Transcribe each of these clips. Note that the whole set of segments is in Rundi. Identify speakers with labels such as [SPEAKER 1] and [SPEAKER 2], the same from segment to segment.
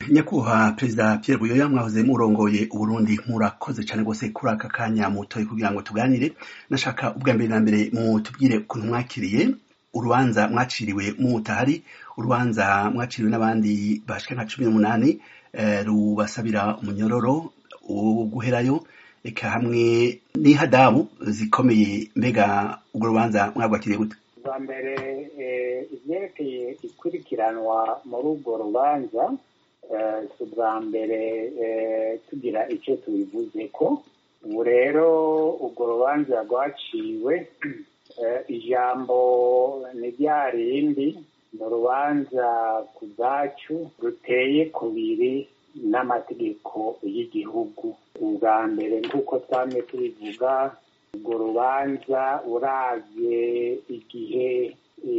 [SPEAKER 1] nyakubahwa perezida Pierre Buyoya mwahoze murongoye uburundi murakoze cyane rwose kuri aka kanya mutoye kugira ngo tuganire nashaka ubwa mbere na mbere mutubwire ukuntu mwakiriye urubanza mwaciriwe mutahari urubanza mwaciriwe n'abandi bashika nka cumi n'umunani rubasabira umunyororo wo guherayo eka hamwe n'ihadabu zikomeye mbega urwo rubanza mwagwakiriye gute
[SPEAKER 2] bwa mbere ibyerekeye ikurikiranwa muri urwo rubanza si ubwa mbere tugira icyo tubivuze ko ubu rero urwo rubanza rwaciwe ijambo ni rya rindi ni urubanza ku bwacu ruteye kubiri n'amategeko y'igihugu ubwa mbere nk'uko twamye tubivuga urwo rubanza uravye igihe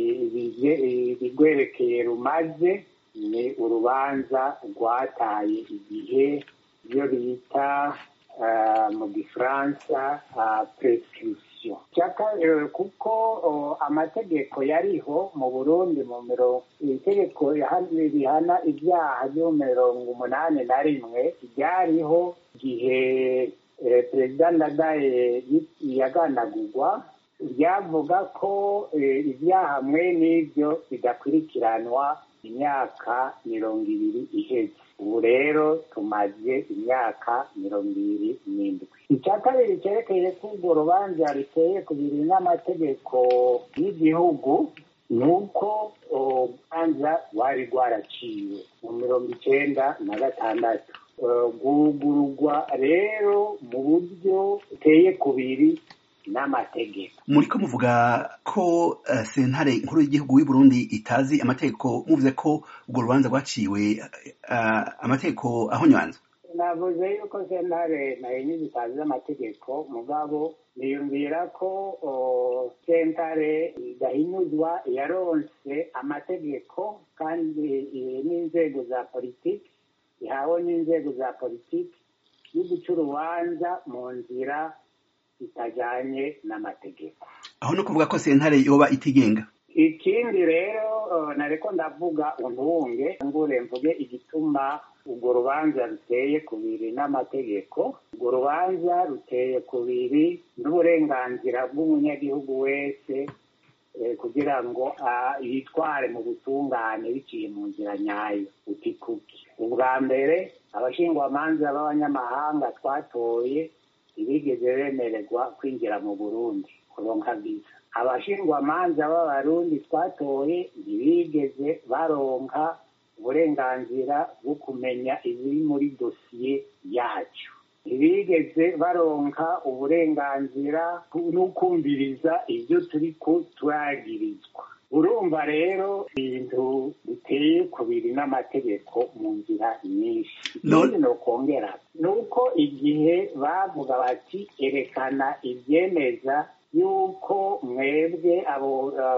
[SPEAKER 2] ibigwerekeye rumaze ni urubanza rwataye igihe iyo bita mu gifaransa prescription kuko amategeko yariho mu burundi mu mirongo itegeko rihana ibyaha byo mirongo umunani na rimwe ryariho igihe perezida ndadaye yaganagurwa ryavuga ko ibyaha mwe n'ibyo bidakurikiranwa imyaka mirongo ibiri iheze ubu rero tumaze imyaka mirongo ibiri n'indwi icya kabiri cyerekeye ko urwo rubanza ruteye ku biri n'amategeko y'igihugu ni uko urubanza rwari rwaraciwe mu mirongo icyenda na gatandatu rwugururwa rero mu buryo buteye kubiri n'amategeko
[SPEAKER 1] muriko muvuga ko uh, sentare nkuru y'igihugu y'u Burundi itazi amategeko muvuze ko urwo rubanza rwaciwe uh, amategeko ahonywanzwe
[SPEAKER 2] navuze yuko sentare nayo nyine itazi amategeko mugabo niyumvira ko sentare idahinyuzwa yaronse amategeko kandi n'inzego za politiki ihawe n'inzego za politiki yo guca urubanza mu nzira itajyanye n'amategeko
[SPEAKER 1] aho no kuvuga ko sentare yoba itigenga
[SPEAKER 2] ikindi rero nareko ndavuga untunge ngure mvuge igituma urwo rubanza ruteye kubiri n'amategeko urwo rubanza ruteye kubiri n'uburenganzira bw'umunyagihugu wese kugira ngo yitware mu butungane biciye mu nzira nyayo utikuki ubwa mbere abashingwamanza b'abanyamahanga twatoye ntibigeze bemererwa kwinjira mu burundi kuronka viza abashingwamanza b'abarundi twatoye ntibigeze baronka uburenganzira bwo kumenya ibiri muri dosiye yacu ntibigeze baronka uburenganzira n'ukumviriza ibyo turi turagirizwa urumva rero ibintu biteye kubiri n'amategeko mu nzira nyinshi ikindi ni ukongera ni uko igihe bavuga bati erekana ibyemeza yuko mwebwe abo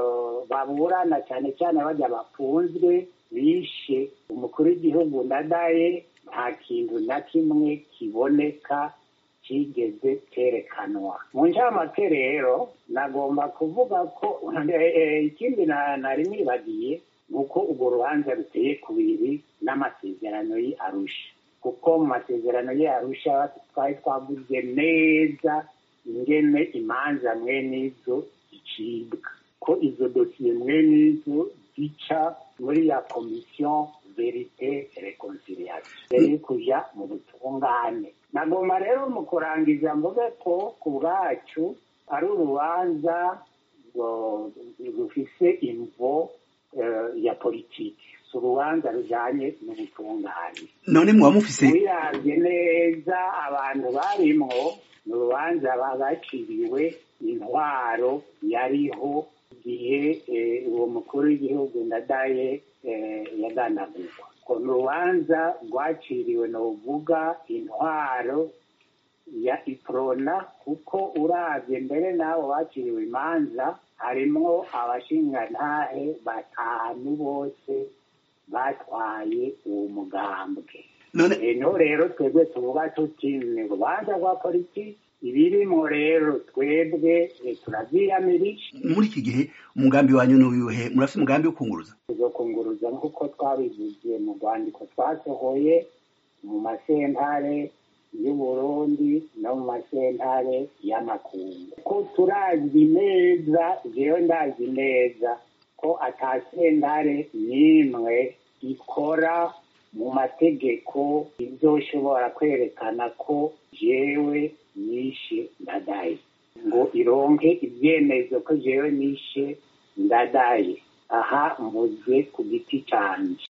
[SPEAKER 2] baburana cyane cyane bajya bafunzwe bishe umukuru w'igihugu ndadaye nta kintu na kimwe kiboneka kigeze cyerekanwa mu ncamake rero nagomba kuvuga ko ikindi nari nibagiye ni uko urwo rubanza ruteye kubiri n'amasezerano ye arusha kuko mu masezerano ye arusha twari twavuze neza ingene imanza mwene izo zicibwa ko izo dosiye mwene izo zica muri ya komisiyo verite reconciliation yari kuja mu butungane nagomba rero mu kurangiza mvuge ko ku bwacu ari urubanza rufise imvo ya politiki si urubanza rujanye n'ubutungane
[SPEAKER 1] none muba mufise
[SPEAKER 2] wiravye neza abantu barimwo ni urubanza bagaciriwe intwaro yariho igihe uwo mukuru w'igihugu ndadaye yaganagurwa ko ni urubanza rwaciriwe ni uvuga intwaro ya iprona kuko uravye mbere n'abo baciriwe imanza harimwo abashingantahe batanu bose batwaye uwo mugambwe
[SPEAKER 1] none
[SPEAKER 2] no rero twebwe tuvuga tuti ni urubanza rwa politiki ibirimo rero twebwe turavyiyamirije
[SPEAKER 1] muri iki gihe umugambi wanyu n'uyuhe murafite umugambi wo kunguruza
[SPEAKER 2] tuzokunguruza nk'uko twabivugiye mu rwandiko twasohoye mu masentare y'uburundi no mu masentare y'amakungu ko turazi neza jewe ndazi neza ko ata sentare n'imwe ikora mu mategeko izoshobora kwerekana ko jewe nishe ndadaye ngo ironke ibyemezo ko jewe nishe ndadaye aha mvuze ku giti canje